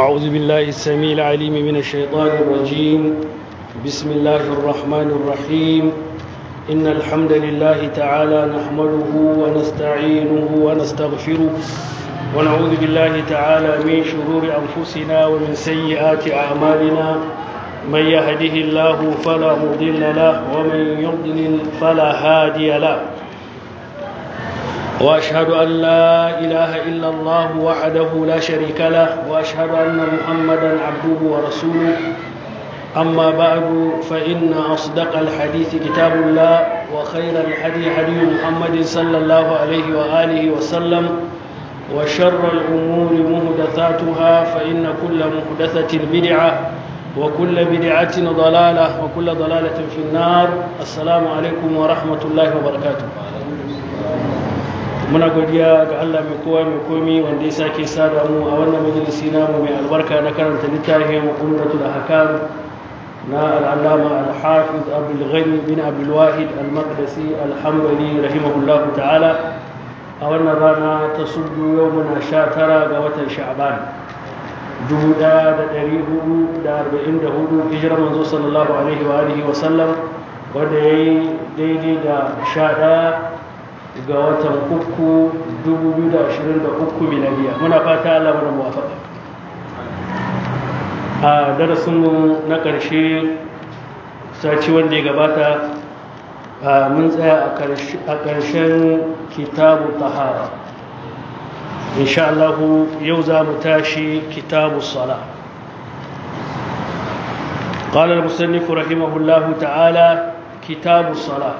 أعوذ بالله السميع العليم من الشيطان الرجيم بسم الله الرحمن الرحيم إن الحمد لله تعالى نحمده ونستعينه ونستغفره ونعوذ بالله تعالى من شرور أنفسنا ومن سيئات أعمالنا من يهده الله فلا مضل له ومن يضلل فلا هادي له واشهد ان لا اله الا الله وحده لا شريك له واشهد ان محمدا عبده ورسوله اما بعد فان اصدق الحديث كتاب الله وخير الحديث حديث محمد صلى الله عليه واله وسلم وشر الامور محدثاتها فان كل محدثه بدعه وكل بدعه ضلاله وكل ضلاله في النار السلام عليكم ورحمه الله وبركاته muna godiya ga Allah mai kowa mai komi wanda ya sake sada mu a wannan majalisi namu mai albarka na karanta littafin umratul ahkam na al-allama al-hafiz Abdul Ghani bin Abdul Wahid al-Maqdisi al-Hanbali rahimahullahu ta'ala a wannan rana ta sudu yau muna sha tara ga watan Sha'ban 1444 hijirar manzo sallallahu alaihi wa alihi wa sallam wanda yayi daidai da 11 ga watan uku 2023 miladiya muna fata Allah mana muwafaka a darasinmu na ƙarshe saci wanda ya gabata mun tsaya a ƙarshen kitabu tahara insha Allah yau za mu tashi kitabu sala قال المصنف رحمه الله تعالى كتاب الصلاه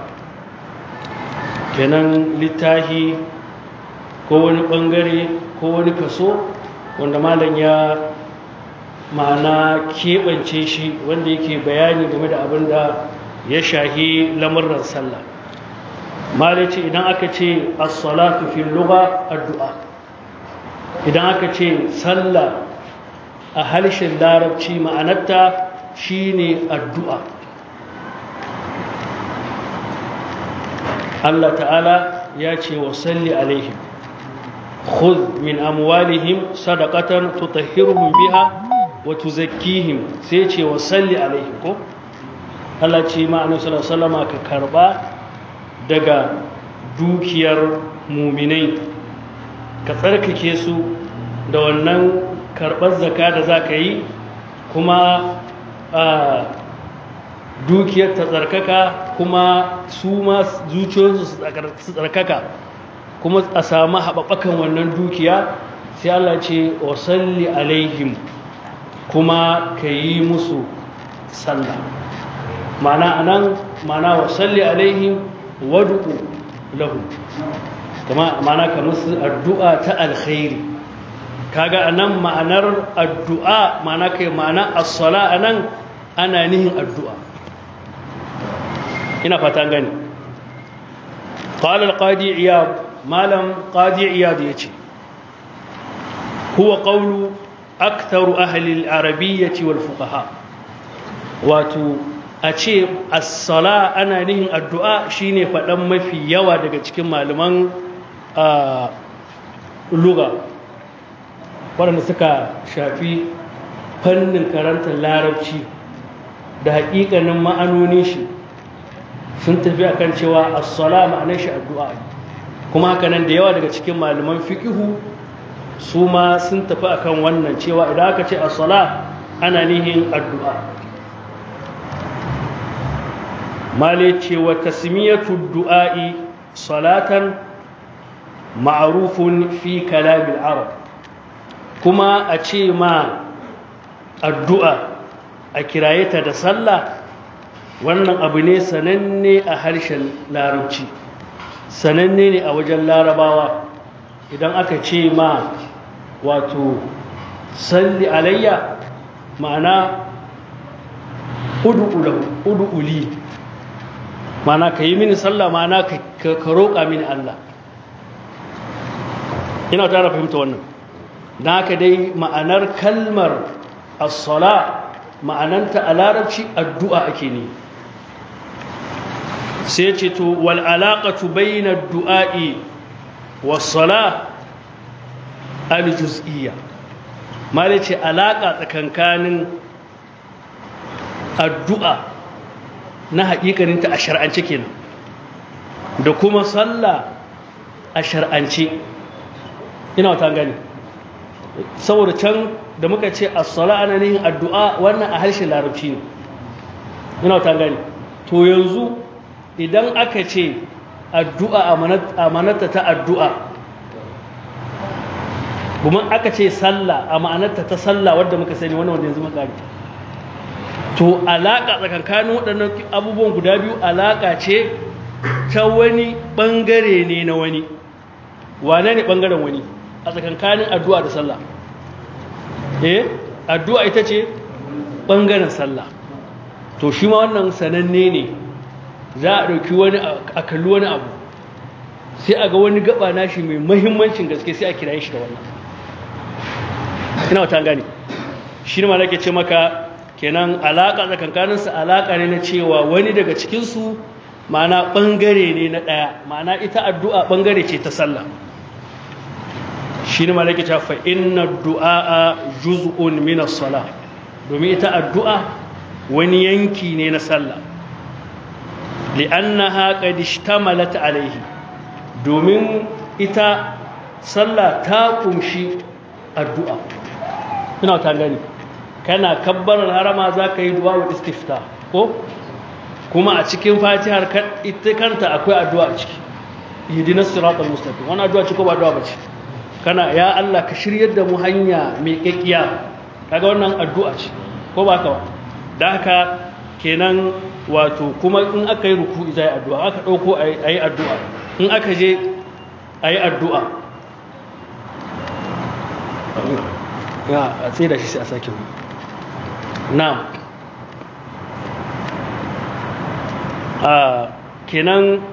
kenan littahi ko wani bangare ko wani kaso wanda malam ya ma'ana keɓance shi wanda yake bayani game da abin da ya shahi lamurran sallah malam ce idan aka ce as-salatu fil lugha addu'a idan aka ce sallah a harshen larabci ma'anarta shine addu'a Allah ta'ala ya ce wa salli alaihim khudh min amwalihim sadaqatan tutahhiruhum biha wa tuzakkihim sai ce wa salli alaihim ko Allah ce ma annabi sallallahu alaihi wasallam ka karba daga dukiyar muminai ka tsarkake su da wannan karbar zakka da zaka yi kuma dukiyar ta tsarkaka kuma su ma zuciyoyinsu su tsarkaka kuma a samu haɓaɓakan wannan dukiya sai Allah ce wa salli alaihim kuma ka yi musu sallah mana anan mana wa salli alaihim wadu'u lahu kama mana ka musu addu'a ta alkhairi kaga anan ma'anar addu'a mana kai ma'ana as-sala anan ana nihin addu'a ina fata gani qala al-qadi iyad malam qadi iyad yace huwa qawlu aktharu ahli al-arabiyyah wal fuqaha wato a ce as-sala ana nihin addu'a shine fadan mafi yawa daga cikin malaman lugha waɗanda suka shafi fannin karantar larabci da haƙiƙanin ma'anonin shi sun tafi akan cewa as-sala ma'anar shi addu'a kuma haka nan da yawa daga cikin malaman fiqhu su ma sun tafi akan wannan cewa idan aka ce as-sala ana nihin addu'a male ce wa tasmiyatu du'a'i salatan ma'rufun fi kalamil arab kuma a ce ma addu'a a kiraye ta da sallah wannan abu ne sananne a harshen larabci sananne ne a wajen larabawa idan aka ce ma wato salli alayya ma'ana udu'uli ma'ana ka yi mini sallah ma'ana ka roƙa mini Allah ina tara fahimta wannan don haka dai ma'anar kalmar as-sala ma'ananta a larabci addu'a ake ne sai ce to wal alaqatu bayna ad-du'a'i was-sala al-juz'iyya mala ce alaƙa tsakankanin addu'a na haƙiƙaninta a shar'ance kenan da kuma sallah a shar'ance ina wata gani saboda can da muka ce as-sala ana nihin addu'a wannan a harshen larabci ne ina wata gani to yanzu idan aka ce addu'a amanata ta addu'a kuma aka ce sallah a ma'anarta ta sallah wadda muka sani wannan wanda yanzu makari to alaƙa tsakankanin waɗannan abubuwan guda biyu alaƙa ce ta wani ɓangare ne na wani wane ne ɓangaren wani a tsakankanin addu'a da sallah eh addu'a ita ce ɓangaren sallah to shi ma wannan sananne ne za a ɗauki wani a kalli wani abu sai a ga wani gaba nashi mai mahimmancin gaske sai a kira shi da wannan ina wata gani shi ne ma nake ce maka kenan alaƙa tsakankaninsu alaƙa ne na cewa wani daga cikinsu ma'ana ɓangare ne na ɗaya ma'ana ita addu'a ɓangare ce ta sallah shi ne ma nake ce fa inna du'a juz'un min as-salah domin ita addu'a wani yanki ne na sallah li'annaha qad ishtamalat alayhi domin ita sallah ta kumshi addu'a ina ta gani kana kabbarar harama za ka yi du'a wa istifta ko kuma a cikin fatihar ita kanta akwai addu'a a ciki ihdinas siratal mustaqim wannan addu'a ce ko ba addu'a bace kana ya Allah ka shiryar da mu hanya mai kekkiya kaga wannan addu'a ce ko ba ka ba da haka kenan wato kuma in aka yi ruku'i zai addu'a aka dauko ayi addu'a in aka je ayi addu'a ya a tsaye da shi sai a sake mu na'am a kenan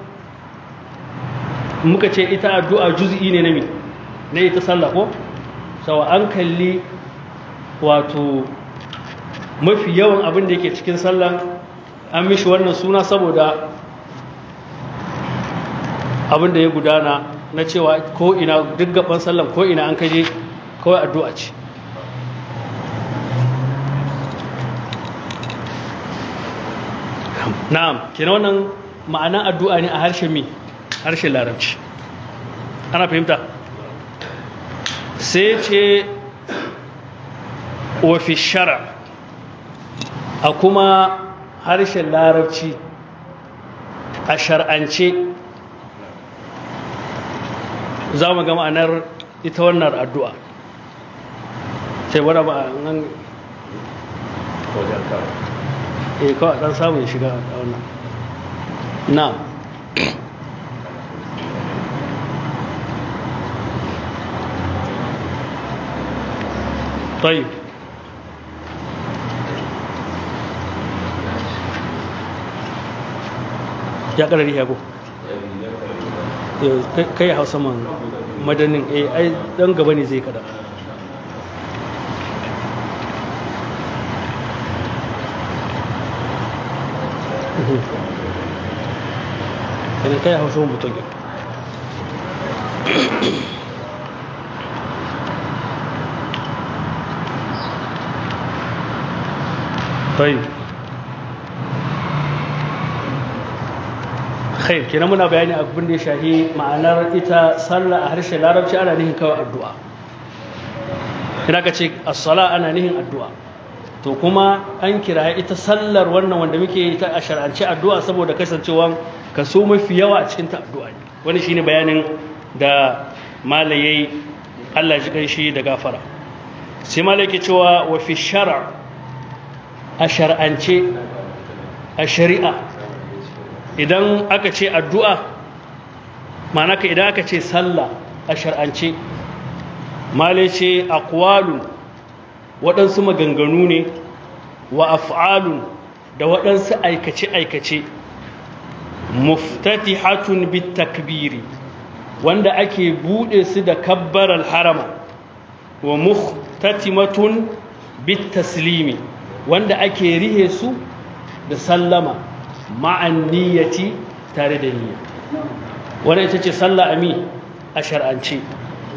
muka ce ita addu'a juz'i ne na mi na ita sallah ko sawa an kalli wato mafi yawan abin da yake cikin sallan an mishi wannan suna saboda abin da ya gudana na cewa ko ina duk gaban sallan ko ina an kaje kawai addu'a ce na'am kenan wannan ma'anan addu'a ne a harshen mi harshen larabci ana fahimta sai ce wafi shara a kuma harshen larabci a shar'ance za mu ga ma'anar ita wannan addu'a sai wadda ba nan eh kawai dan samun shiga a wannan na طيب ya ƙarari ya go kai hausa man madanin eh ai dan gaba ne zai kada Ini kayak harus rumput lagi. طيب khair kenan muna bayani abin da ya shahi ma'anar ita sallah a harshen larabci ana nihin kawai addu'a ina ka ce as-sala ana nihin addu'a to kuma an kira ita sallar wannan wanda muke yi ta a shar'ance addu'a saboda kasancewa kaso mafi yawa a cikin ta addu'a ne wani shine bayanin da malayai Allah ji shi da gafara sai malai ke cewa wa fi shar'a a shar'ance a shari'a idan aka ce addu'a ma'ana ka idan aka ce sallah a shar'ance malai ce aqwalun waɗansu maganganu ne wa af'alun da waɗansu aikace-aikace muftatihatun bit takbiri wanda ake buɗe su da kabbaral harama wa muhtatimatun bit taslimi wanda ake rihe su da sallama ma'an niyyati tare da niyya wannan ita ce sallah ami a shar'ance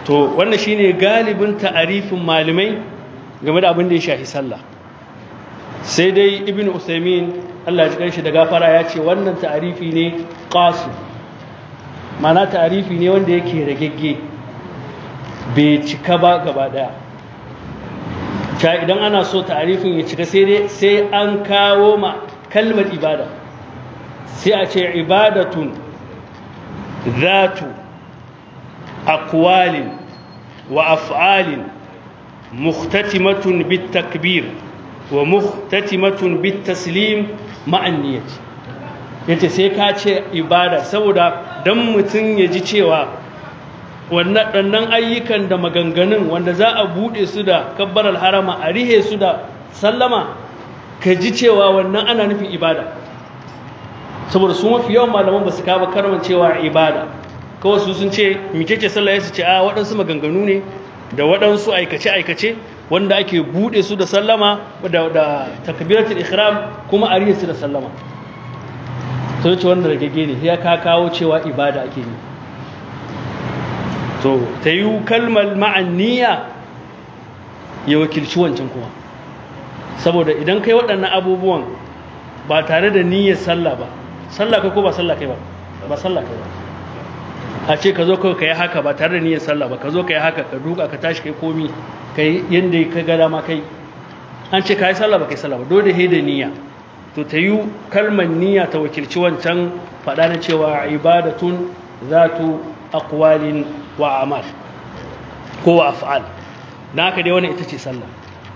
to wannan shine galibin ta'arifin malamai game da abin da ya shafi sallah sai dai ibn usaimin Allah ya shi da gafara ya ce wannan ta'arifi ne qasu mana ta'arifi ne wanda yake ragegge bai cika ba gaba daya ta idan ana so ta'arifin ya cika sai dai sai an kawo ma kalmar ibada sai a ce ibadatun zatu aqwalin wa af'alin muhtatimatun bit takbir wa muhtatimatun bit taslim ma'an niyyati yace sai ka ce ibada saboda dan mutun ya ji cewa wannan dannan ayyukan da maganganun wanda za a bude su da kabbaral harama a rihe su da sallama ka ji cewa wannan ana nufin ibada saboda su mafi yawan malaman ba su kaba karman cewa ibada kawai su sun ce mikece sallah ya su ce a waɗansu maganganu ne da waɗansu aikace-aikace wanda ake buɗe su da sallama da, da takbiratul ihram kuma a su da sallama to ce wanda ragege ne ya ka kawo cewa ibada ake yi to ta yi kalmar ma'anniya ya wakilci wancan kuma saboda idan kai waɗannan abubuwan ba tare da niyyar sallah ba sallah kai ko ba sallah kai ba ba sallah kai ba a ce ka zo kawai ka yi haka ba tare da niyyar sallah ba ka zo ka yi haka ka duka ka tashi kai komi ka yi yadda ka ga dama kai an ce ka yi sallah ba kai sallah ba dole he da niyya to ta yi kalmar niyya ta wakilci wancan faɗa na cewa ibadatun zatu aqwalin wa amal ko wa af'al na haka dai wannan ita ce sallah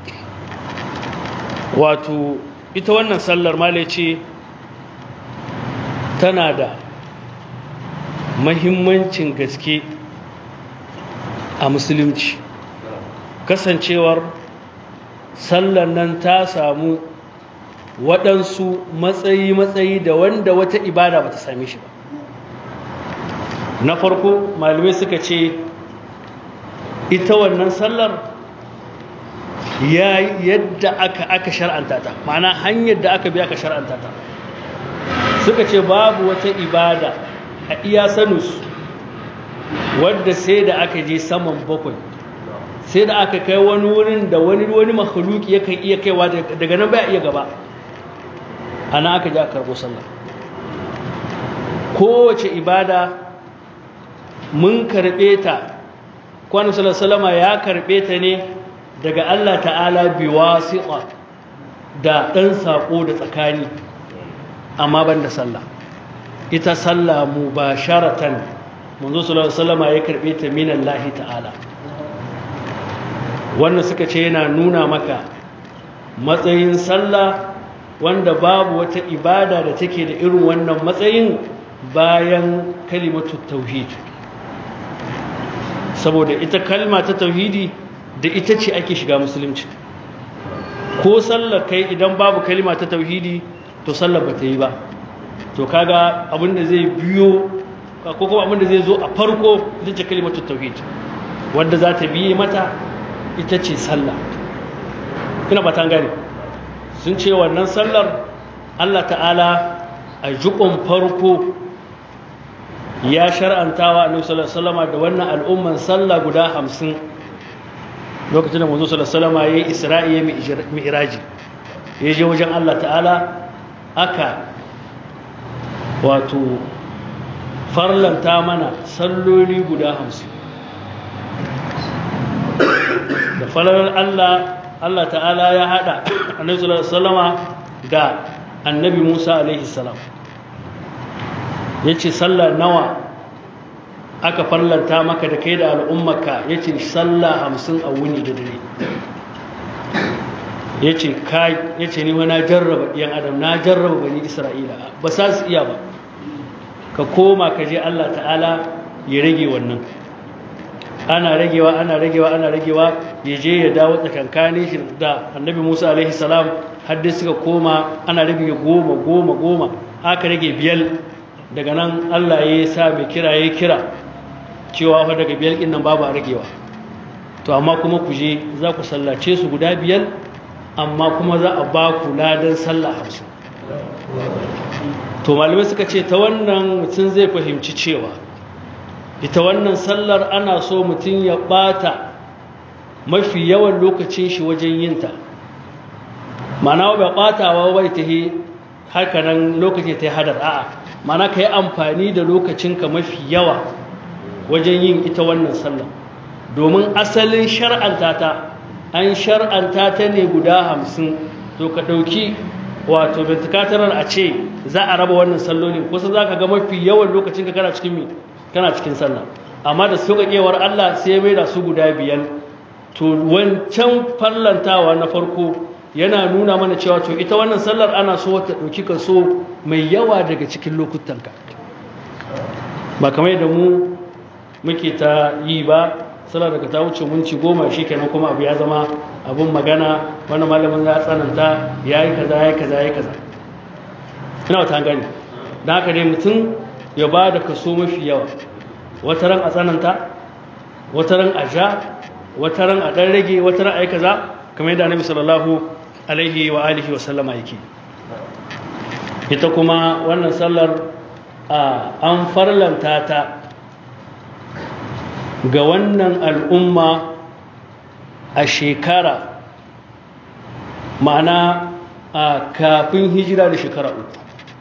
wato ita wannan sallar male ce tana da mahimmancin gaske a musulunci kasancewar sallar nan ta samu waɗansu matsayi-matsayi da wanda wata ibada ba ta same shi ba na farko malamai suka ce ita wannan sallar ya yadda aka aka shar'anta ta ma'ana hanyar da aka bi aka shar'anta ta suka ce babu wata ibada a iya sanus wadda sai da aka je saman bakwai sai da aka kai wani wurin da wani wani makhluki yakan iya kaiwa daga nan baya iya gaba ana aka ji aka karbo sallah kowace ibada mun karbe ta kwanu salama ya karbe ta ne daga Allah ta'ala biwasiqa da ɗan saƙo da tsakani amma ban da sallah ita sallah mubasharatan manzo sallallahu alaihi wasallam ya karbe ta min Allah ta'ala wannan suka ce yana nuna maka matsayin sallah wanda babu wata ibada da take da irin wannan matsayin bayan kalimatu tauhid saboda ita kalma ta tauhidi da ita ce ake shiga musulunci ko sallar kai idan babu kalima ta tauhidi to sallar ba ta yi ba to kaga abinda zai biyo ko kuma abinda zai zo a farko ita ce kalimatu tauhid wanda za ta biye mata ita ce sallah ina ba ta gane sun ce wannan sallar Allah ta'ala a jukun farko ya shar'antawa annabi sallallahu alaihi wasallam da wannan al'umman sallah guda 50 lokacin da manzo sallallahu alaihi wasallam yayi isra'i ya mi'raji ya je wajen Allah ta'ala aka wato farlanta mana salloli guda 50 da falalar Allah Allah ta'ala ya hada annabi sallallahu alaihi wasallam da annabi Musa alaihi salam yace sallah nawa aka farlanta maka da kai da al'ummarka yace sallah 50 a wuni da dare yace kai yace ni na jarraba ɗiyan adam na jarraba bani Isra'ila ba sa su iya ba ka koma ka je Allah ta'ala ya rage wannan ana ragewa ana ragewa ana ragewa ya je ya dawo tsakankanin shi da annabi musa alaihi salam haddi suka koma ana rage goma goma goma aka rage biyar daga nan allah ya sa mai kira ya kira cewa fa daga biyar ɗin nan babu a ragewa to amma kuma ku je za ku sallace su guda biyar amma kuma za a ba ku ladan sallah hamsin to malamai suka ce ta wannan mutum zai fahimci cewa ita wannan sallar ana so mutum ya bata mafi yawan lokacin shi wajen yinta mana ba batawa bai ta yi hakanan lokaci ta yi hadar a'a mana ka yi amfani da lokacinka mafi yawa wajen yin ita wannan sallar domin asalin shar'anta ta an shar'anta ta ne guda hamsin to ka ɗauki wato bintikatarar a ce za a raba wannan sallolin kusa za ka ga mafi yawan lokacin ka kana cikin kana cikin sallah amma da sauƙaƙewar Allah sai mai da su guda biyar to wancan fallantawa na farko yana nuna mana cewa to ita wannan sallar ana so ta ɗauki kaso mai yawa daga cikin lokutanka ba kamar da mu muke ta yi ba sallar daga ta wuce minci goma shi kenan kuma abu ya zama abun magana wani malamin ya tsananta ya yi kaza ya yi kaza ya yi kaza ina wata gani don haka dai mutum ya ba da kaso mafi yawa wata ran a tsananta wata ran a ja wata ran a ɗan rage wata ran a yi kaza kamar yadda annabi sallallahu alaihi wa alihi wa sallama yake ita kuma wannan sallar an farlanta ta ga wannan al'umma a shekara ma'ana a kafin hijira da shekara uku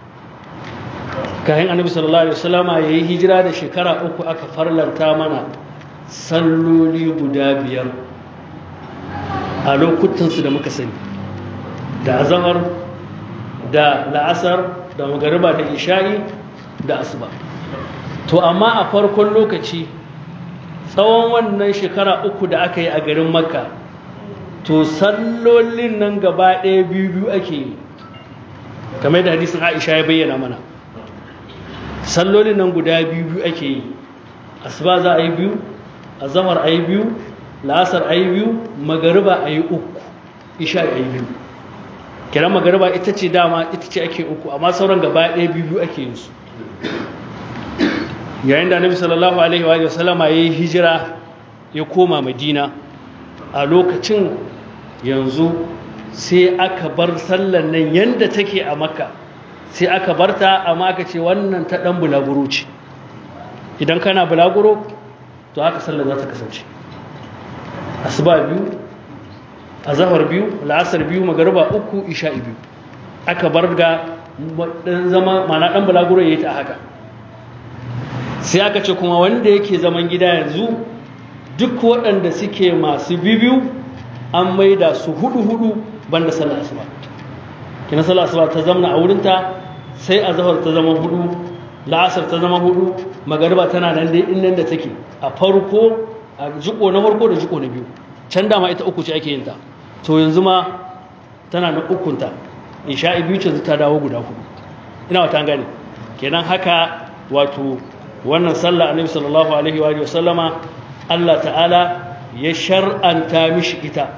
kayan annabi sallallahu alaihi wasallama ya yi hijira da shekara uku aka farlanta mana salloli guda biyar a lokutansu da muka sani da azamar da la'asar da magariba da isha'i da asuba to amma a farkon lokaci tsawon wannan shekara uku da aka yi a garin makka to sallolin nan gaba ɗaya biyu biyu ake yi kamar da hadisin aisha ya bayyana mana sallolin nan guda biyu biyu ake yi asuba za a yi biyu azamar a yi biyu la'asar a yi biyu magariba a yi uku isha a yi biyu kiran magariba ita ce dama ita ce ake uku amma sauran gaba ɗaya biyu biyu ake yin su yayin da annabi sallallahu alaihi wa sallama ya yi hijira ya koma madina a lokacin yanzu sai aka bar sallan nan yadda take a makka sai aka bar ta amma aka ce wannan ta ɗan bulaguro ce idan kana bulaguro to haka sallar za ta kasance asuba biyu azahar biyu la'asar biyu magariba uku isha'i biyu aka bar ga ɗan zama mana ɗan bulaguro ya yi ta haka sai aka ce kuma wanda yake zaman gida yanzu duk waɗanda suke masu bibiyu an maida su hudu-hudu banda sallar asuba kina sallar asuba ta zamna a wurinta sai a zahar ta zama hudu la'asar ta zama hudu magariba tana nan dai inda da take a farko a jiko na farko da jiko na biyu can dama ita uku ce ake yin ta to yanzu ma tana na ukunta isha'i biyu ce ta dawo guda hudu ina wata gane kenan haka wato wannan sallah annabi sallallahu alaihi wa sallama Allah ta'ala ya shar'anta mishi ita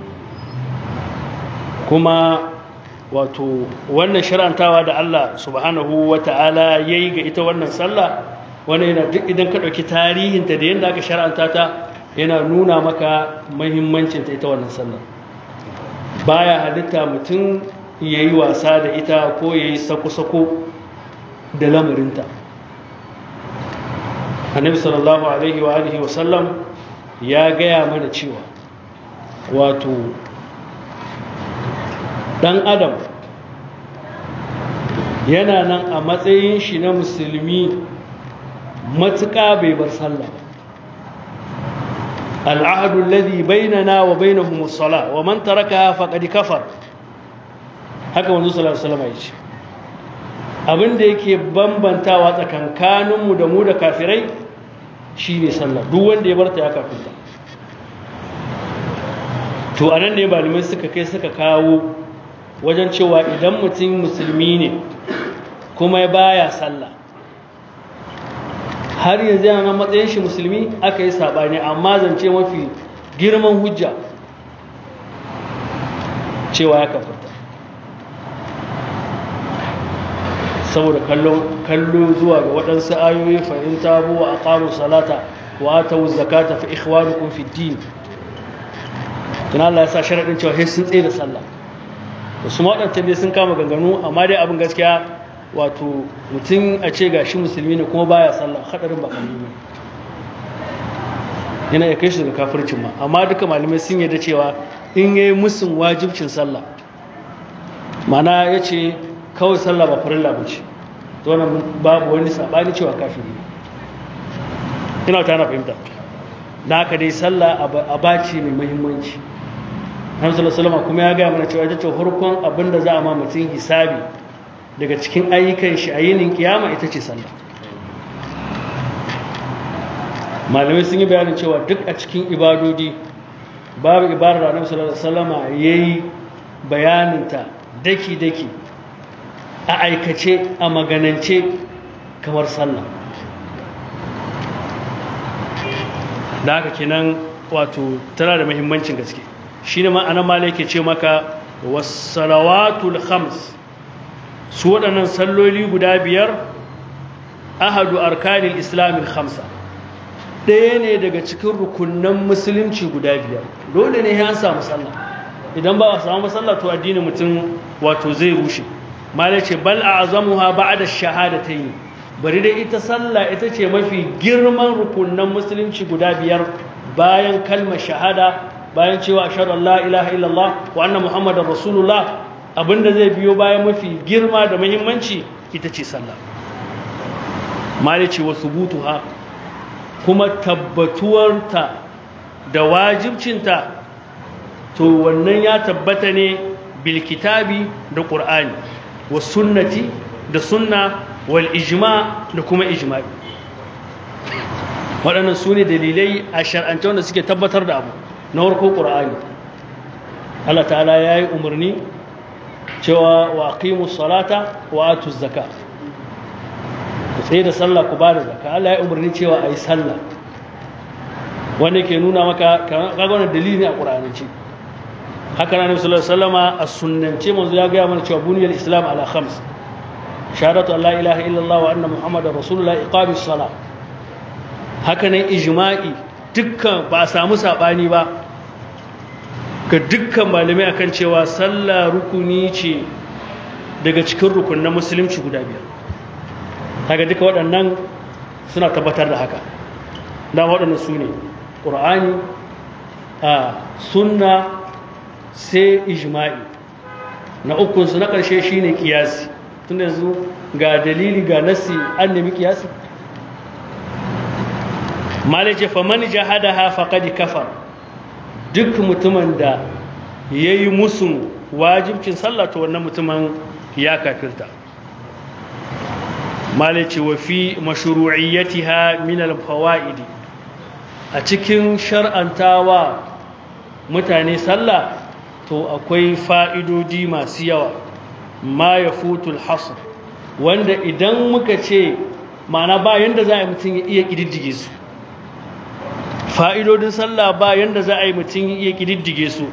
kuma wato wannan shar'antawa da Allah subhanahu wa ta'ala yayi ga ita wannan sallah wannan yana duk idan ka dauki tarihinta da yanda aka shar'anta ta yana nuna maka muhimmancin ta ita wannan sallah baya halitta mutum yayi wasa da ita ko yayi sako-sako da lamarinta annabi sallallahu alaihi wa alihi wasallam ya gaya mana cewa wato dan adam yana nan a matsayin shi na musulmi matuƙa bai bar sallah al'ahadu alladhi bainana wa bainahum as-salah wa man tarakaha faqad kafar haka manzo sallallahu alaihi wasallam ya ce abin da yake bambantawa tsakankaninmu da mu da kafirai shi ne sallah duk wanda ya barta ya kafinta to a nan ne malamai suka kai suka kawo wajen cewa idan mutum musulmi ne kuma ya baya sallah har yanzu yana matsayin shi musulmi aka yi saɓani amma zance mafi girman hujja cewa ya kafinta saboda kallo zuwa ga waɗansu ayoyi fa'in tabu wa aqamu salata wa atu zakata fa ikhwanukum fi din dan Allah ya sa sharadin cewa sai sun tsaye da sallah wasu waɗancan dai sun kama ganganu amma dai abin gaskiya wato mutum a ce gashi musulmi ne kuma baya sallah hadarin ba kalli ne yana ya kai shi daga kafircin ma amma duka malamai sun yarda cewa in yayi musun wajibcin sallah mana ya ce kawai sallah ba farilla ba ce to wannan babu wani sabani cewa kafiri ne ina ta na fahimta da haka dai sallah a baci mai muhimmanci Hamsu Salama kuma ya gaya mana cewa ita ce farkon abin da za a ma mutum hisabi daga cikin ayyukan shi a yinin kiyama ita ce sallah malamai sun yi bayanin cewa duk a cikin ibadodi babu ibadar da Annabi sallallahu alaihi yayi bayaninta daki-daki a aikace a maganance kamar sallah da haka kenan wato tana da muhimmancin gaske shi ne ma'anar mala yake ce maka wasalawatul khams su waɗannan salloli guda biyar ahadu arkanil islamin khamsa ɗaya ne daga cikin rukunan musulunci guda biyar dole ne ya samu sallah idan ba a samu sallah to addinin mutum wato zai rushe mala ce bal a azamuha ba'da shahadatayn bari dai ita sallah ita ce mafi girman rukunan musulunci guda biyar bayan kalmar shahada bayan cewa ashhadu an la ilaha illallah wa anna muhammadar rasulullah abinda zai biyo bayan mafi girma da muhimmanci ita ce sallah mala ce wa subutuha kuma tabbatuwarta da wajibcinta to wannan ya tabbata ne bil kitabi da qur'ani was sunnati da sunna wal ijma da kuma ijma'i waɗannan su ne dalilai a shar'ance wanda suke tabbatar da abu na warko qur'ani Allah ta'ala ya yi umarni cewa wa aqimu salata wa atu zaka ku tsaye da sallah ku ba da zaka Allah ya yi umarni cewa a yi sallah wanda ke nuna maka kaga wannan dalili ne a qur'anance haka na nabi sallallahu alaihi wasallama a sunnance manzo ya gaya mana cewa buniyal islam ala khams shahadatu an la ilaha illallah wa anna muhammadar rasulullah iqamis sala haka nan ijma'i dukkan ba a samu sabani ba ga dukkan malamai akan cewa sallah rukuni ce daga cikin rukunin musulunci guda biyar kaga duka waɗannan suna tabbatar da haka da waɗannan su ne ƙur'ani a sunna sai ijma'i na ukunsu na ƙarshe shi ne ƙiyasi tun yanzu ga dalili ga nasi an nemi ƙiyasi malice faman jahada ha faƙadi kafar duk mutumin da ya yi musun wajibcin sallata wannan mutumin ya kafirta malice wa fi mashru'iyyatiha min al-fawaidi a cikin shar'antawa mutane sallah to akwai fa'idodi masu yawa ma ya futul hasr wanda idan muka ce mana ba yanda za a yi mutum ya iya ƙididdige su fa'idodin sallah ba yanda za a yi mutum ya iya ƙididdige su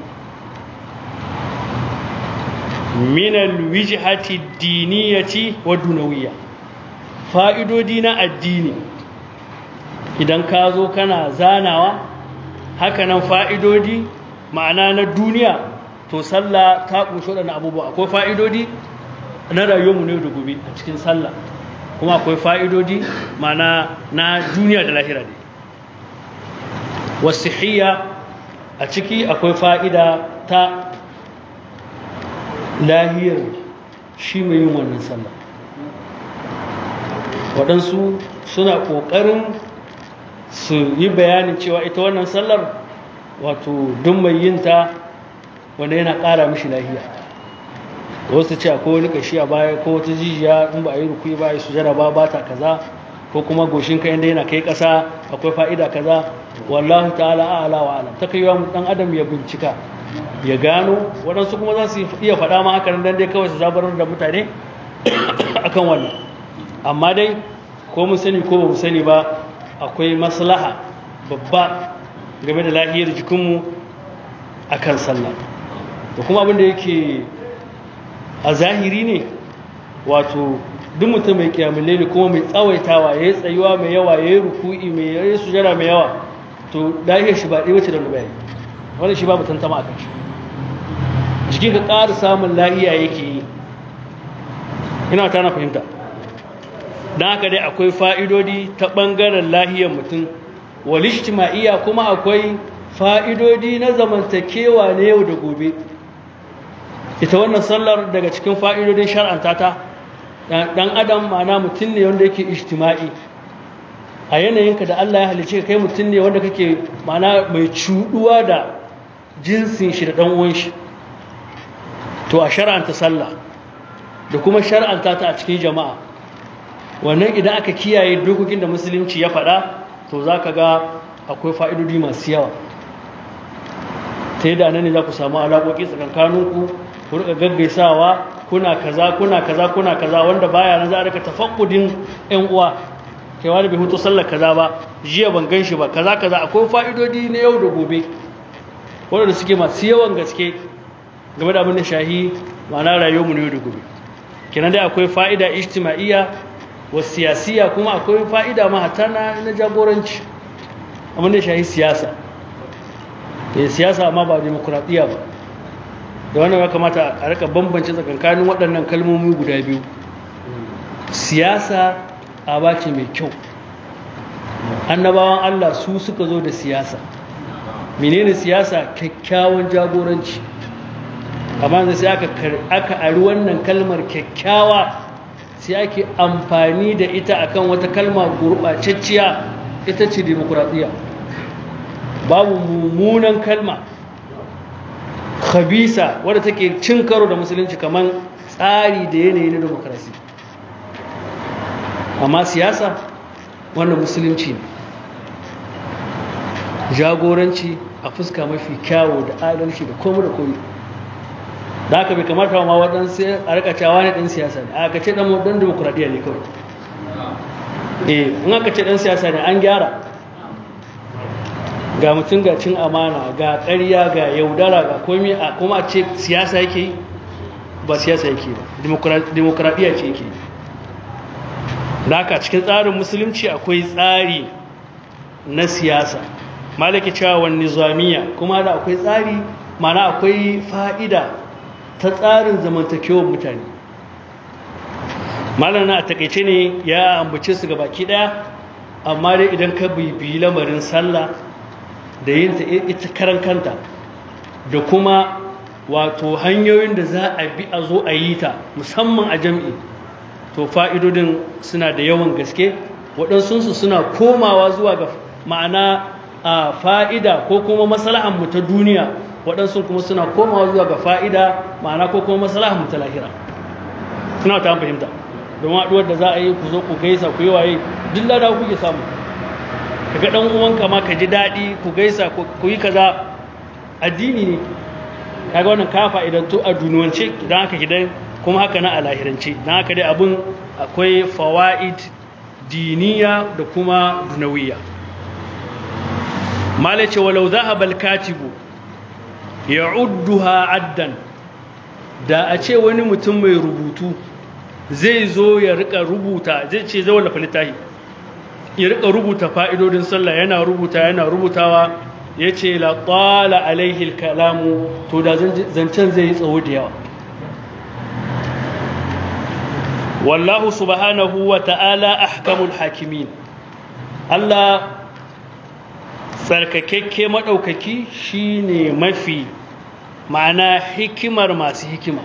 minal wijhati diniyati wa dunawiyya fa'idodi na addini idan ka zo kana zanawa hakanan fa'idodi ma'ana na duniya to sallah ta ƙunshi waɗannan abubuwa akwai fa'idodi na rayuwarmu ne da gobe a cikin sallah kuma akwai fa'idodi ma'ana na duniya da lahira ne wasu a ciki akwai fa'ida ta lahiyar shi mai yin wannan sallah waɗansu suna ƙoƙarin su yi bayanin cewa ita wannan sallar wato duk mai yinta wanda yana ƙara mishi lahiya wasu ce akwai wani kashi a baya ko wata jijiya in ba a yi rukui ba a yi sujara ba ba ta kaza ko kuma goshin ka inda yana kai ƙasa akwai fa'ida kaza wallahu ta'ala a'ala wa alam ta kai wa dan adam ya bincika ya gano waɗansu kuma za su iya faɗa ma haka dan dai kawai su zabarar da mutane akan wannan amma dai ko mu sani ko ba mu sani ba akwai maslaha babba game da lahiyar jikinmu a kan sallah da kuma abinda yake a zahiri ne wato duk mutum mai kiyamule ne kuma mai tsawaitawa ya yi tsayuwa mai yawa ya yi ruku'i mai ya yi sujara mai yawa to lahiyar shi ba ɗaya wace da rubayi wani shi babu tantama a kan shi jikin ka ƙara samun lahiya yake yi ina ta na fahimta don haka dai akwai fa'idodi ta ɓangaren lahiyar mutum walishtima'iyya kuma akwai fa'idodi na zamantakewa na yau da gobe ita wannan sallar daga cikin fa'idodin shar'anta ta ɗan adam mana mutum ne wanda yake ishtima'i a yanayinka da Allah ya halice kai mutum ne wanda kake mana mai cuɗuwa da jinsin shi da ɗan uwan shi to a shar'anta sallah da kuma shar'anta ta a cikin jama'a wannan idan aka kiyaye dokokin da musulunci ya faɗa to za ka ga akwai fa'idodi masu yawa ta yadda nan ne za ku samu alaƙoƙi tsakankaninku ku rika gaggaisawa kuna kaza kuna kaza kuna kaza wanda baya nan za a rika tafakkudin ƴan uwa kai wani bai hutu sallar kaza ba jiya ban gan shi ba kaza kaza akwai fa'idodi na yau da gobe wanda suke masu yawan gaske game da abin da shahi ma'ana rayuwarmu na yau da gobe kenan dai akwai fa'ida ijtima'iyya wa siyasiya kuma akwai fa'ida ma hata na jagoranci abin da shahi siyasa eh siyasa amma ba demokradiya ba da wannan ya kamata a rika bambance tsakankanin waɗannan kalmomi guda biyu siyasa aba ce mai kyau annabawan Allah su suka zo da siyasa menene siyasa kyakkyawan jagoranci amma da sai aka aka ari wannan kalmar kyakkyawa sai ake amfani da ita akan wata kalma gurɓacacciya ita ce demokradiyya babu mummunan kalma khabisa wadda take cin karo da musulunci kamar tsari da yanayi na demokrasi amma siyasa wannan musulunci ne jagoranci a fuska mafi kyawo da adalci da komu da komi da aka bai kamata ma waɗansu a rika cewa ne ɗan siyasa ne aka ce ɗan ɗan demokuraɗiyya ne kawai eh in aka ce ɗan siyasa ne an gyara ga mutum ga cin amana ga ƙarya ga yaudara ga komi a kuma a ce siyasa yake yi ba siyasa yake ba demokuraɗiyya ce yake da haka cikin tsarin musulunci akwai tsari na siyasa malaki cewa wani nizamiya kuma da akwai tsari mana akwai fa'ida ta tsarin zamantakewar mutane malana a takaice ne ya ambace su ga baki daya amma dai idan ka bibiyi lamarin sallah da yin ta ita karan kanta da kuma wato hanyoyin da za a bi a zo a yi ta musamman a jam'i to fa'idodin suna da yawan gaske waɗansunsu suna komawa zuwa ga ma'ana a fa'ida ko kuma mu ta duniya waɗansu kuma suna komawa zuwa ga fa'ida ma'ana ko kuma mu ta lahira suna ta fahimta don haɗuwar da za a yi ku zo ku gaisa ku yi waye duk lada kuke samu ka ga ɗan uwanka ma ka ji daɗi ku gaisa ku yi kaza addini ne kaga wannan ka fa'idantu a duniyance don haka gidan kuma haka na a lahirance don haka dai abin akwai fawa'id diniya da kuma dunawiya malace walau zahabal katibu ya udduha addan da a ce wani mutum mai rubutu zai zo ya rika rubuta zai ce zai wallafa littafi ya rika rubuta fa'idodin sallah yana rubuta yana rubutawa ya ce la ƙwala alaihil kalamu to da zancen zai yi tsawo da yawa wallahu subhanahu wa ta'ala ahkamul hakimin Allah tsarkakekke maɗaukaki shine mafi ma'ana hikimar masu hikima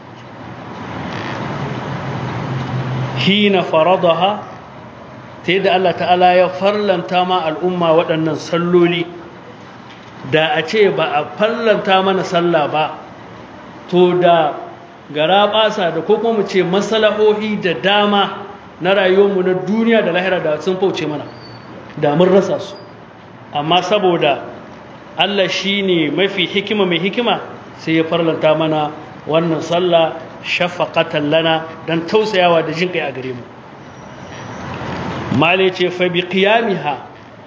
hina faradaha ta yadda Allah ta'ala ya farlanta ma al'umma waɗannan salloli da a ce ba a farlanta mana sallah ba to da gara ɓasa da ko kuma mu ce masalahohi da dama na rayuwarmu na duniya da lahira da sun fauce mana da mun rasa su amma saboda Allah shi ne mafi hikima mai hikima sai ya farlanta mana wannan sallah shafaqatan lana dan tausayawa da jin kai a gare mu male ce fa bi qiyamiha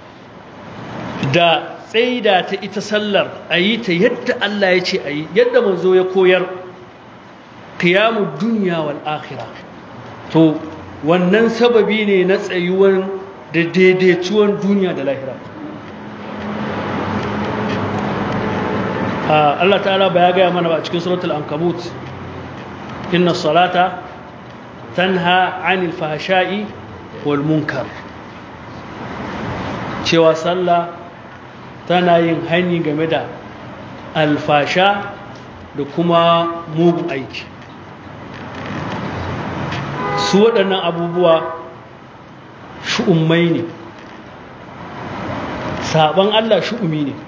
da tsaida ta ita sallar ayi ta yadda Allah ya ce ayi yadda manzo ya koyar qiyamud dunya wal akhirah to wannan sababi ne na tsayuwan da daidaituwan duniya da lahira Allah ta'ala ba ya gaya mana ba cikin suratul ankabut inna salata tanha anil fahsha'i wal munkar cewa sallah tana yin hani game da alfasha da kuma mugun aiki su waɗannan abubuwa shu'ummai ne saban Allah shu'umi ne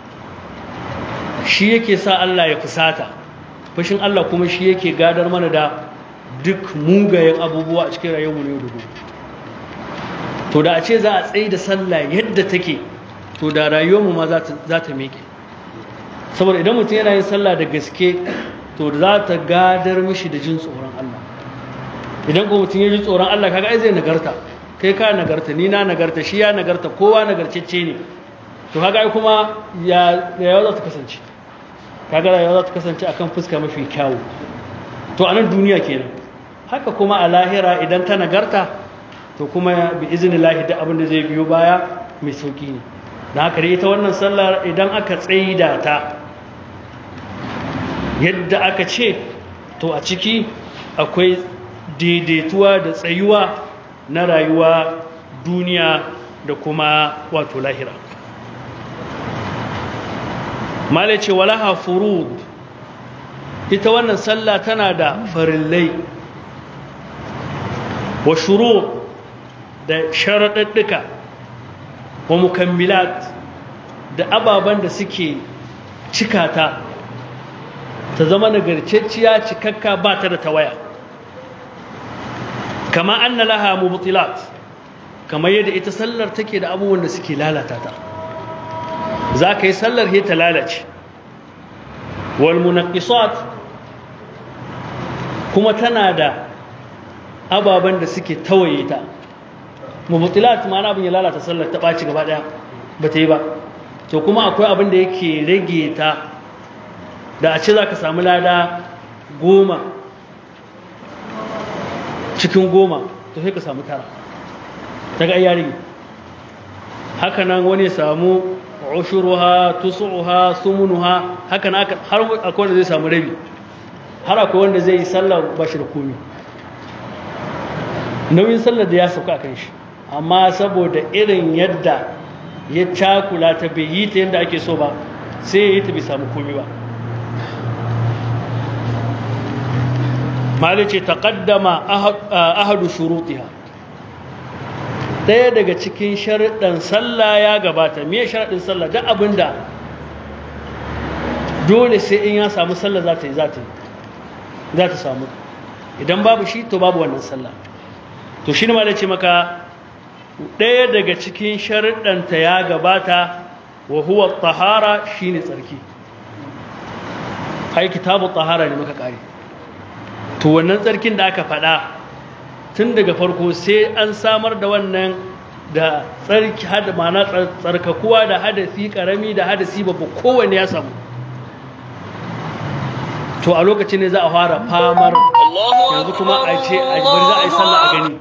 shi yake sa Allah ya fusata fashin Allah kuma shi yake gadar mana da duk mugayen abubuwa a cikin rayuwar ne da to da a ce za a tsaye da sallah yadda take to da rayuwarmu ma za ta miƙe saboda idan mutum yana yin sallah da gaske to za ta gadar mishi da jin tsoron Allah idan kuma mutum ya ji tsoron Allah kaga ai zai nagarta kai ka nagarta ni na nagarta shi ya nagarta kowa nagarcecce ne to kaga ai kuma ya rayuwa za ta kasance kaga rayuwa za ta kasance akan fuska mafi kyawu to a nan duniya kenan haka kuma a lahira idan ta nagarta to kuma bi iznillahi da abin da zai biyo baya mai sauki ne da haka dai ita wannan sallar idan aka tsaida ta yadda aka ce to a ciki akwai daidaituwa da tsayuwa na rayuwa duniya da kuma wato lahira malai ce walaha furud ita wannan sallah tana da farillai wa shuru da sharaɗaɗɗuka wa mukammilat da ababen da suke cika ta ta zama nagarcecciya cikakka ba ta da tawaya kama anna laha mubtilat kamar yadda ita sallar take da abubuwan da suke lalata ta za ka yi sallar ta lalace wal munaqqisat kuma tana da ababen da suke tawaye ta mubtilat ma'ana abin ya lalata sallar ta ɓaci gaba ɗaya ba ta yi ba to kuma akwai abin da yake rage ta da a ce za ka samu lada goma cikin goma to sai ka samu tara daga ayyari haka nan wani samu ushuruha tusuha sumunuha haka nan har akwai wanda zai samu rabi har akwai wanda zai yi sallah ba shi da komi nauyin sallar da ya sauka a kan shi amma saboda irin yadda ya cakula ta bai yi ta yadda ake so ba sai ya yi ta bai samu komi ba malice taqaddama ahadu shurutiha daya daga cikin sharuɗan sallah ya gabata me sharuɗin sallah duk abinda dole sai in ya samu sallah za ta yi za ta yi za ta samu idan babu shi to babu wannan sallah to shi ne malice maka ɗaya daga cikin sharuɗanta ya gabata wa huwa tahara shine tsarki ai kitabu tahara ne muka kare to wannan tsarkin da aka faɗa tun daga farko sai an samar da wannan da tsarki hada mana tsarkakuwa da hadasi karami da hadasi babba kowanne ya samu to a lokacin ne za a fara famar yanzu kuma a ce a bari za a yi sallah a gani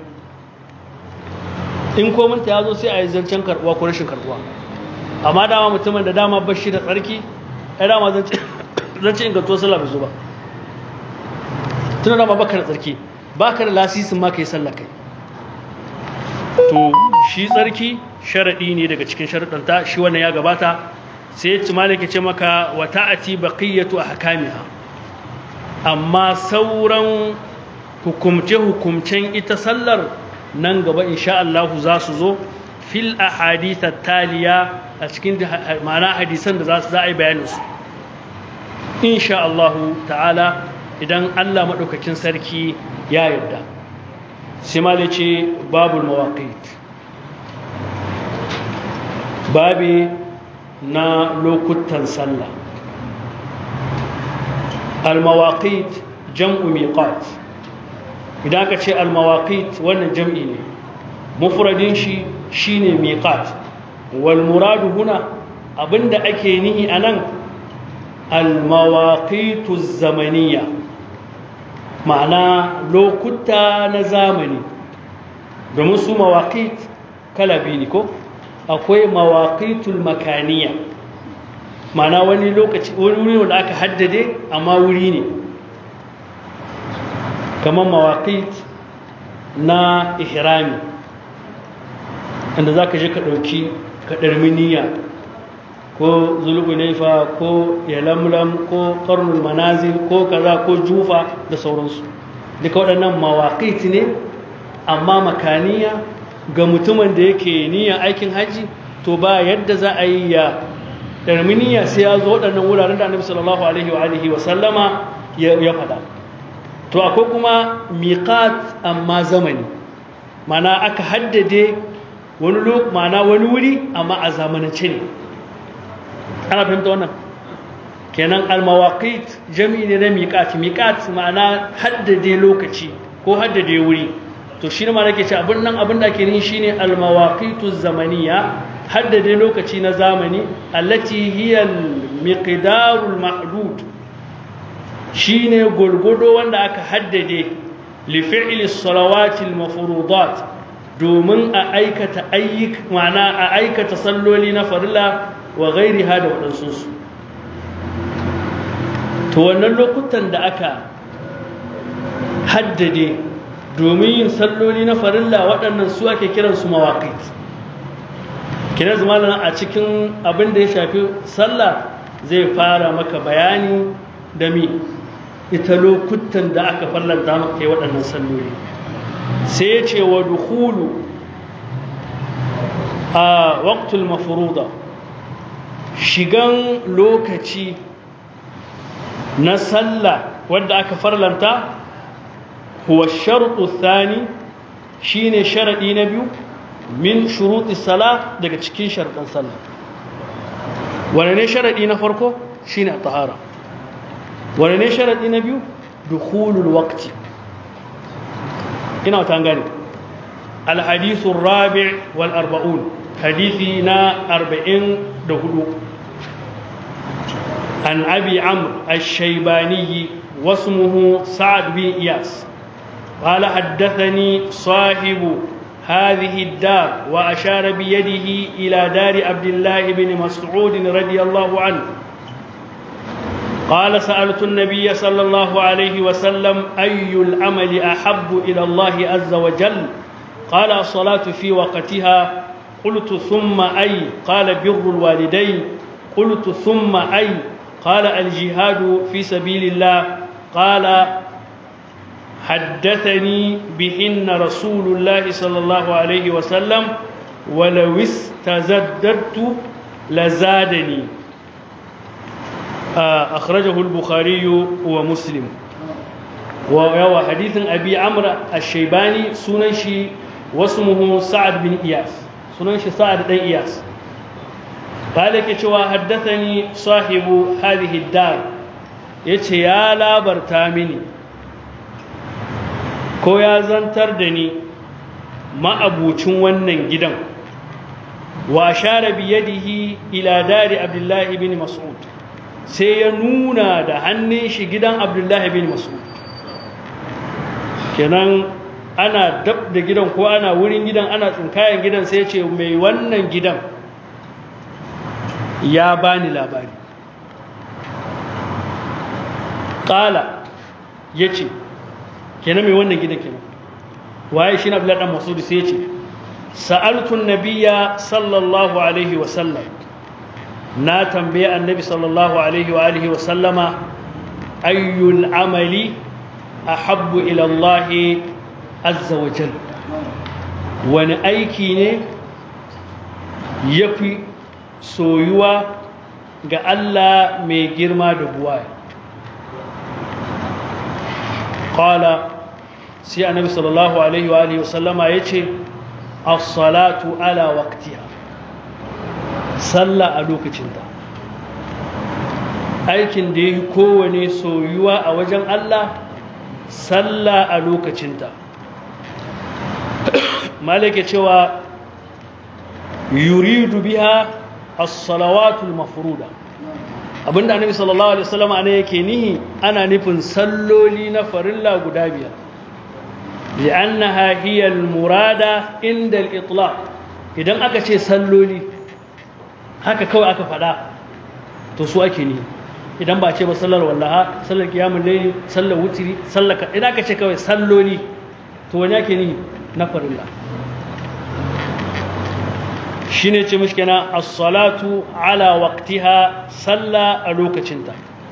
in kominta ya zo sai a yi zancen karbuwa ko rashin karbuwa amma dama mutumin da dama bashi da tsarki ya dama zance ingantuwar sallah bai zo ba tuna dama baka da tsarki baka da lasisin ma kai sallah kai to shi tsarki sharadi ne daga cikin sharadanta shi wannan ya gabata sai ya ci malaka ce maka wa ta'ati baqiyatu ahkamiha amma sauran hukumce hukumcen ita sallar nan gaba insha Allah za su zo fil ahadith taliya a cikin ma'ana hadisan da za su za a yi bayanin su insha Allah ta'ala idan Allah maɗaukakin sarki ya yarda sai mali ce babul mawaƙit babi na lokutan sallah al-mawaƙit jam'u miqat idan aka ce al-mawaƙit wannan jam'i ne mufradin shi shine miqat wal muradu huna abinda ake nihi anan al-mawaqitu zamaniya ma'ana lokuta na zamani domin su mawaqit kala biyu ne ko akwai mawaqitul makaniya ma'ana wani lokaci wani wuri wanda aka haddade amma wuri ne kamar mawaqit na ihrami inda zaka je ka dauki ka ɗarmi niyya ko zulgunaifa ko yalamlam ko karnul manazil ko kaza ko jufa da sauransu duka waɗannan mawaƙit ne amma makaniya ga mutumin da yake niyyar aikin hajji to ba yadda za a yi ya ɗarmi niyya sai ya zo waɗannan wuraren da annabi sallallahu alaihi wa alihi wa sallama ya faɗa to akwai kuma miqat amma zamani mana aka haddade wani mana wani wuri amma a zamanance ne ana fahimta wannan kenan almawaqit jami'i ne na miqat miqat ma'ana haddade lokaci ko haddade wuri to shi ne ma nake ce abin nan abin da ake yin shine almawaqitu zamaniya haddade lokaci na zamani allati hiya almiqdarul mahdud shine gurgudo wanda aka haddade li fi'li salawati almafruḍat domin a aikata ayyuk ma'ana a aikata salloli na farilla wa ghairiha da wadansu su to wannan lokutan da aka haddade domin yin salloli na farilla waɗannan su ake kiransu mawaƙit kina zamanin a cikin abin da ya shafi sallah zai fara maka bayani da mi ita lokutan da aka fallanta maka kai waɗannan salloli sai ya ce wa dukulu a waqtul mafruda shigan lokaci na sallah wadda aka farlanta huwa sharuɗu thani shine sharaɗi na biyu min shuruɗi sala daga cikin sharaɗin sallah wane ne sharaɗi na farko shine a tahara wane ne sharaɗi na biyu dukhulul waqti ina wata gane alhadisu rabi' wal arba'un hadisi na arba'in da hudu عن أبي عمرو الشيباني واسمه سعد بن إياس قال حدثني صاحب هذه الدار وأشار بيده إلى دار عبد الله بن مسعود رضي الله عنه قال سألت النبي صلى الله عليه وسلم أي العمل أحب إلى الله عز وجل قال الصلاة في وقتها قلت ثم أي قال بر الوالدين قلت ثم أي قال الجهاد في سبيل الله قال حدثني بهن رسول الله صلى الله عليه وسلم ولو استزددت لزادني أخرجه البخاري ومسلم وهو حديث أبي عمرو الشيباني سننشي واسمه سعد بن إياس سننشي سعد بن إياس قال كتوا حدثني صاحب هذه الدار yace ya labarta mini ko ya zantar da ni ma'abucin wannan gidan wa share biyadihi ila dari abdullahi bin mas'ud sai ya nuna da hannun shi gidan abdullahi bin mas'ud kenan ana dab da gidan ko ana wurin gidan ana tsinkayen gidan sai ce mai wannan gidan ya bani labari ƙala ya ce kenan mai wannan gidan kenan waye shi na abdullahi masudu sai ce sa'altun nabiya sallallahu alaihi wasallam na tambaye annabi sallallahu alaihi wa alihi wasallama ayyul amali ahabbu ila Allah azza wa jal wani aiki ne yafi soyuwa ga Allah mai girma da buwaya qala sai annabi sallallahu alaihi wa alihi wasallama yace as-salatu ala waqtiha sallah a lokacinta aikin da yake kowane soyuwa a wajen Allah sallah a lokacinta malaka cewa yuridu biha as-salawatul mafruda abinda annabi sallallahu alaihi wasallam ana yake nihi ana nufin salloli na farilla guda biyar li'annaha hiya al-murada inda al-itlaq idan aka ce salloli haka kawai aka fada to su ake nihi idan ba ce ba sallar wallaha sallar qiyamul layli sallar wutri sallar idan aka ce kawai salloli to wani ake nihi na farilla shine ce mishi kenan as-salatu ala waqtiha salla a lokacinta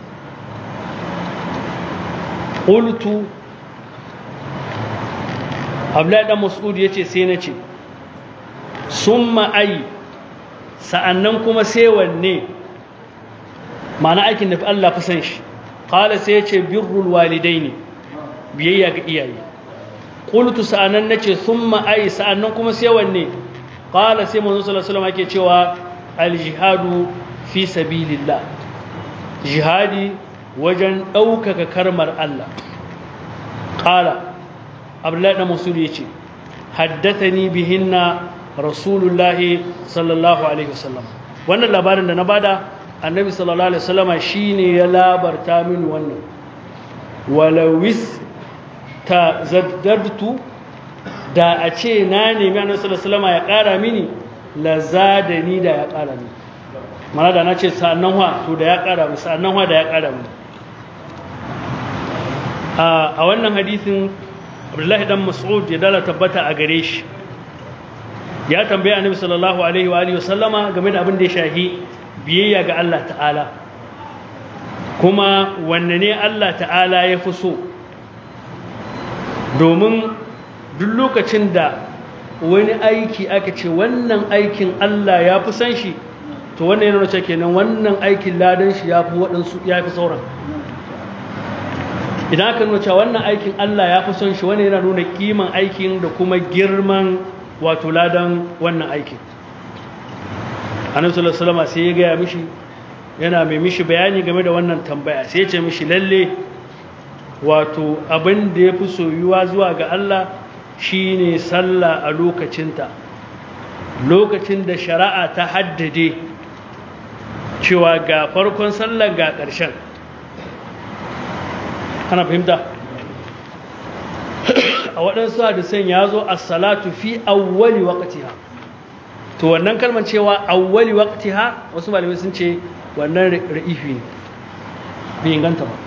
qultu Abdullahi dan Mas'ud yace sai nace summa ai sa'annan kuma sai wanne ma'ana aikin da Allah fi san shi qala sai yace birrul walidaini biyayya ga iyaye qultu sa'annan nace summa ai sa'annan kuma sai wanne qala sai manzo sallallahu alaihi wasallam yake cewa al jihadu fi sabilillah jihadi wajen ɗaukaka karmar Allah qala abdullahi da musul yace haddathani bihinna rasulullahi sallallahu alaihi wasallam wannan labarin da na bada annabi sallallahu alaihi wasallama shine ya labarta mini wannan walawis ta zaddartu da a ce na nemi annabi sallallahu alaihi wasallama ya ƙara mini la zadani da ya ƙara mini mana da na ce sa'annan wa to da ya ƙara mini sa'annan wa da ya ƙara mini a wannan hadisin abdullahi dan mas'ud ya dala tabbata a gare shi ya tambaya annabi sallallahu alaihi wa alihi wasallama game da abin da ya shahi biyayya ga Allah ta'ala kuma wanne ne Allah ta'ala ya fi so domin duk lokacin da wani aiki aka ce wannan aikin Allah ya fi san shi to wannan yana wace kenan wannan aikin ladan shi ya fi waɗansu ya fi sauran idan aka nuna cewa wannan aikin Allah ya fi son shi wannan yana nuna kiman aikin da kuma girman wato ladan wannan aikin annabi sallallahu alaihi wasallam sai ya gaya mishi yana mai mishi bayani game da wannan tambaya sai ya ce mishi lalle wato abin da ya fi soyuwa zuwa ga Allah shine sallah a lokacinta lokacin da shari'a ta haddade cewa ga farkon sallar ga ƙarshen ana fahimta a waɗansu hadisan ya zo a salatu fi awwali waqtiha to wannan kalmar cewa awwali waqtiha wasu malamai sun ce wannan ra'ifi ne bai inganta ba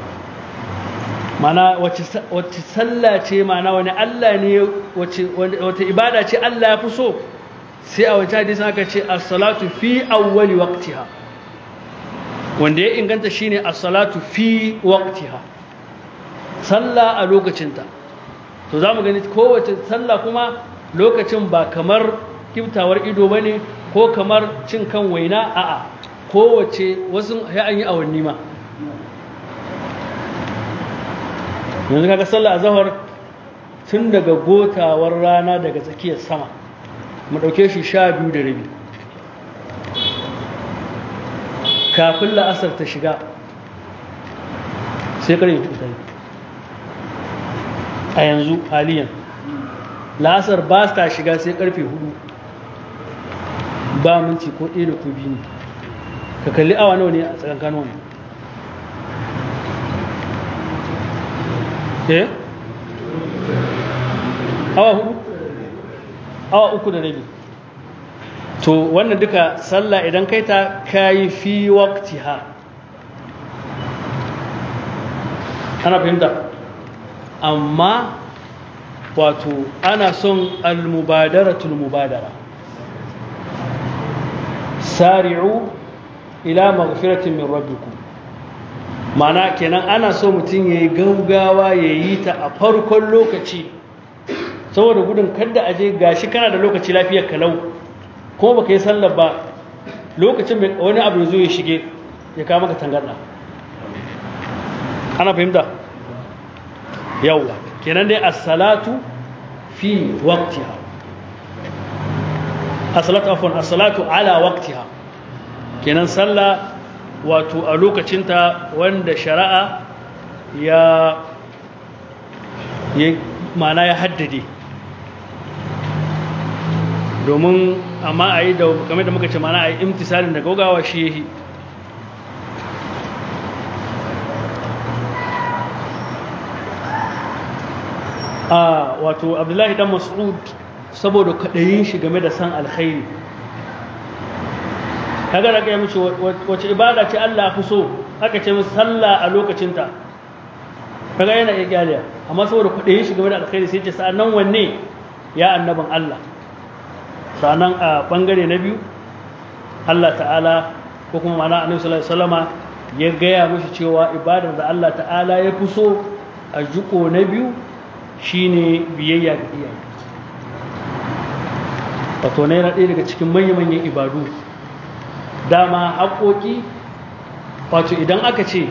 mana wace sallah ce mana wani Allah ne wata ibada ce Allah ya fi so sai a wata hadisi aka ce as-salatu fi awwali waqtiha wanda ya inganta shine as-salatu fi waqtiha sallah a lokacinta to zamu gani kowace sallah kuma lokacin ba kamar kiftawar ido bane ko kamar cin kan waina a'a kowace wasu ya an yi awanni ma yanzu kaga sallah azhar tun daga gotawar rana daga tsakiyar sama mu dauke shi sha biyu da rabi kafin la'asar ta shiga sai kare ta a yanzu haliyan la'asar ba ta shiga sai karfe hudu ba minti ko ɗaya da ko biyu ne ka kalli awa nawa ne a tsakankanin wani eh awa hudu awa uku da rabi to wannan duka sallah idan kai ta kayi fi waqtiha ana fahimta amma wato ana son al-mubadaratul mubadara sari'u ila maghfiratin min rabbikum mana kenan ana so mutum ya yi gaugawa ya yi ta a farkon lokaci saboda gudun kadda aje gashi kana da lokaci lafiyar kalau kuma baka yi sallar ba lokacin wani abu zo ya shige ya kama ka tangarda ana fahimta yawwa kenan dai as-salatu fi waqtiha as-salatu afwan as-salatu ala waqtiha kenan sallah wato a lokacinta wanda shari'a ya mana ya haddade domin amma a yi da game da muka ce mana a yi imtisalin da gaugawa shi yi a wato abdullahi dan mas'ud saboda kaɗayin shi game da san alkhairi kaga da kai mishi wace ibada ce Allah fi so aka ce musu sallah a lokacinta kaga yana iya gyaliya amma saboda kuɗin shi game da alkhairi sai ce sa'annan wanne ya annabin Allah sannan a bangare na biyu Allah ta'ala ko kuma mana annabi sallallahu alaihi wasallama ya gaya mishi cewa ibadar da Allah ta'ala ya fi so a jiko na biyu shine biyayya ga iyaye wato na yana ɗaya daga cikin manya-manyan ibadu dama haƙoƙi wato idan aka ce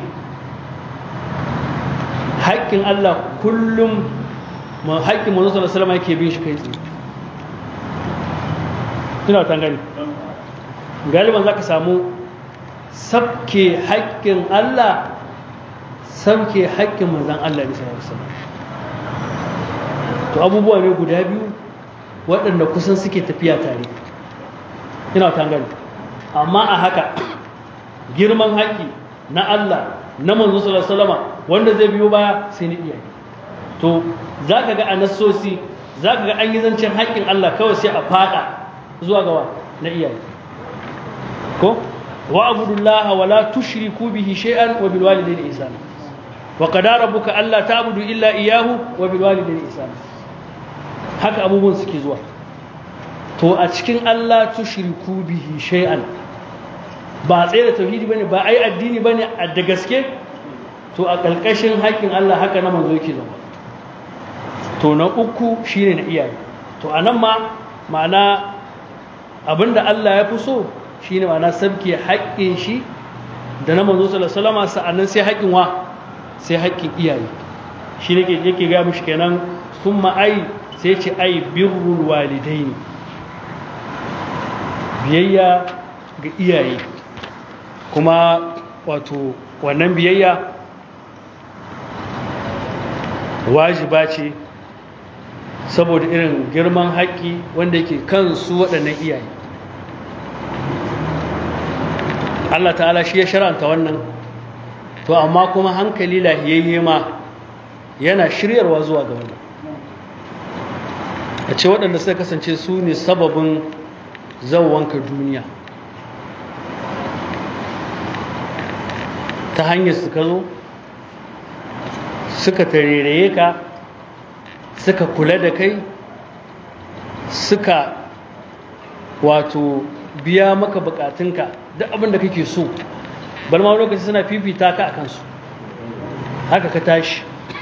haƙƙin Allah kullum haƙƙin manzo sallallahu alaihi wasallam yake bin shi kai tsaye ina ta gani galiban zaka samu sabke haƙƙin Allah sabke haƙƙin manzon Allah ne sallallahu alaihi wasallam to abubuwa ne guda biyu waɗanda kusan suke tafiya tare ina ta gani amma a haka girman haƙƙi na Allah na manzo sallallahu alaihi wasallam wanda zai biyo baya sai ni iyaye to zaka ga a nassosi zaka ga an yi zancen haƙƙin Allah kawai sai a fada zuwa gawa na iyaye ko wa abudullaha wa la tushriku bihi shay'an wa bil walidayni ihsana wa qadara rabbuka alla ta'budu illa iyyahu wa bil walidayni ihsana haka abubuwan suke zuwa to a cikin Allah tushriku bihi shay'an ba tsaye da tauhidi bane ba ai addini bane a da gaske to a ƙarƙashin haƙƙin Allah haka na manzo yake zama to na uku shine na iyaye to anan ma ma'ana abinda Allah ya fi so shine ma'ana sabke haƙƙin shi da na manzo sallallahu alaihi wasallam sa'annan sai haƙƙin wa sai haƙƙin iyaye shi ne yake ga mishi kenan thumma ai sai ce ai birrul walidaini biyayya ga iyaye kuma wato wannan biyayya wajiba ce saboda irin girman haƙƙi wanda yake kan su waɗannan iyaye Allah ta'ala shi ya sharanta wannan to amma kuma hankali lahiyayye ma yana shiryarwa zuwa ga wannan a ce waɗanda suka kasance su ne sababin zauwanka duniya ta hanyar suka zo suka tareraye ka suka kula da kai suka wato biya maka bukatunka duk abin da kake so bal ma lokaci suna fifita ka a kansu haka ka tashi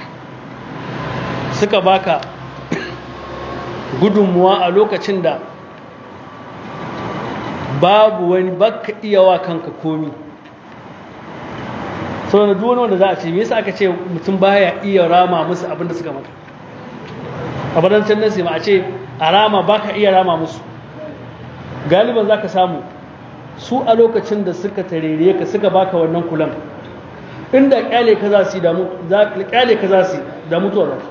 suka baka gudunmuwa a lokacin da babu wani baka iya wa kanka komi sau da duwani wanda za a ce me yasa aka ce mutum baya iya rama musu abin da suka maka a badancin nasi ma a ce a rama baka iya rama musu galiban za ka samu su a lokacin da suka tarere ka suka baka wannan kulan inda kyale ka za su damu kyale ka za su da mutuwa za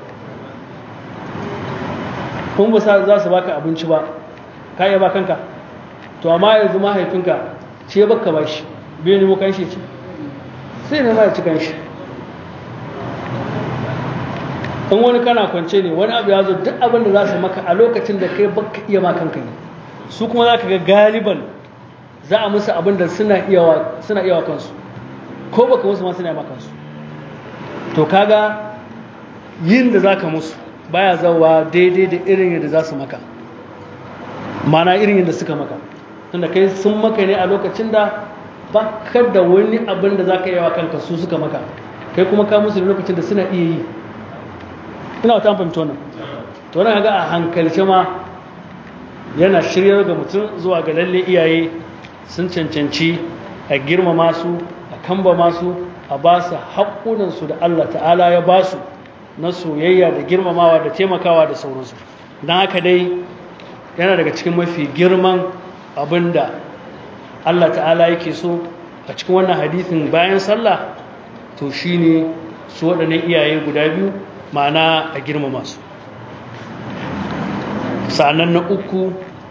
kun ba za su baka abinci ba ka iya ba kanka to amma yanzu mahaifinka ce baka ba shi bai nemo kan shi ce sai ne ma ya ci kan shi in wani kana kwance ne wani abu ya zo duk abin da za su maka a lokacin da kai baka iya ma kanka ne su kuma za ka ga galiban za a musu abin da suna iya wa kansu ko baka musu ma suna yi kansu to kaga yin da za ka musu baya zawa daidai da irin yadda za su maka mana irin yadda suka maka tunda kai sun maka ne a lokacin da baka da wani abin da za ka yi wa kanka su suka maka kai kuma ka musu da lokacin da suna iya yi ina wata fahimci wannan to wannan ga a hankalce ma yana shiryar ga mutum zuwa ga lalle iyaye sun cancanci a girmama su a kamba masu a ba su haƙunansu da Allah ta'ala ya ba su na soyayya da girmamawa da taimakawa da sauransu don haka dai yana daga cikin mafi girman abin da Allah ta'ala yake so a cikin wannan hadithin bayan sallah to shine su waɗannan iyaye guda biyu ma'ana a girmama su sa'annan na uku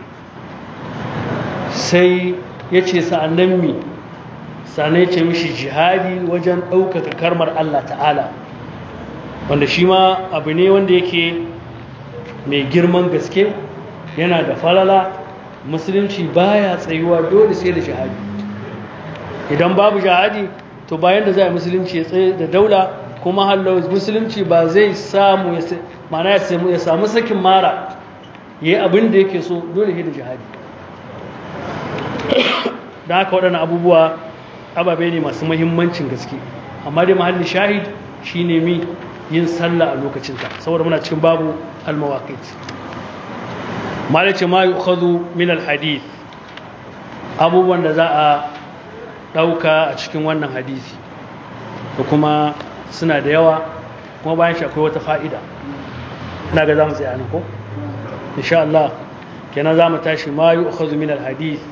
sai ya ce sa'annan mi sa'annan ya ce mishi jihadi wajen ɗaukaka karmar Allah ta'ala wanda shi ma abu ne wanda yake mai girman gaske yana da falala musulunci baya tsayuwa dole sai da jihadi idan babu jihadi to bayan da za a musulunci ya tsaye da daula kuma hallo musulunci ba zai samu mana ya samu sakin mara yayi abin da yake so dole sai da jihadi da haka waɗannan abubuwa ababe ne masu mahimmancin gaske amma dai mahallin shahid shine mi yin sallah a lokacinta saboda muna cikin babu almawaqit malace ma yu'khadhu min alhadith abubuwan da za a dauka a cikin wannan hadisi da kuma suna da yawa kuma bayan shi akwai wata fa'ida ina ga zamu tsaya nan ko insha Allah kenan zamu tashi ma yu'khadhu min alhadith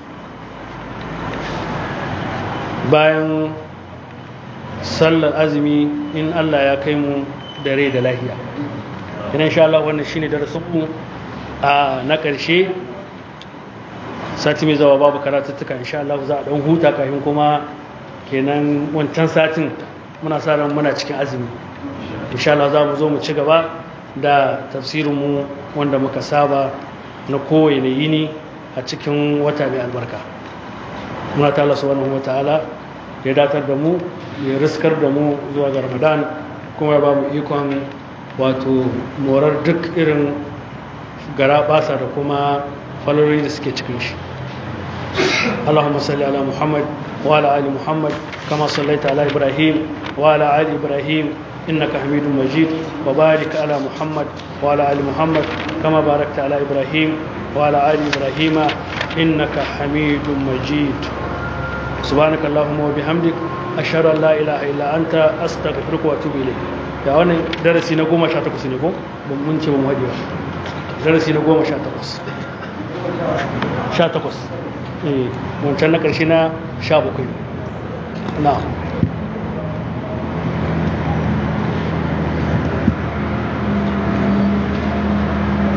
bayan sallar azumi in Allah ya kai mu da rai da lahiya ina insha Allah wannan shine darasin mu a na ƙarshe sati mai zawa babu karatuttuka insha Allah za a dan huta kafin kuma kenan wancan satin muna sa ran muna cikin azumi insha Allah za mu zo mu ci gaba da tafsirin mu wanda muka saba na kowane yini a cikin wata mai albarka muna ta Allah subhanahu wa ta'ala ya datar da mu ya riskar da mu zuwa ga ramadan kuma ya ba mu ikon wato morar duk irin gara basa da kuma falori da suke cikin shi اللهم صل على محمد وعلى ال محمد كما صليت على ابراهيم وعلى ال ابراهيم انك حميد مجيد وبارك على محمد وعلى ال محمد كما باركت على ابراهيم وعلى ال ابراهيم انك حميد مجيد سبحانك اللهم وبحمدك أشهد أن لا إله إلا أنت أستغفرك وأتوب إليك da wannan darasi na goma sha takwas ne ko mun ce mun haɗewa darasi na goma sha takwas sha takwas eh wancan na ƙarshe na sha bakwai na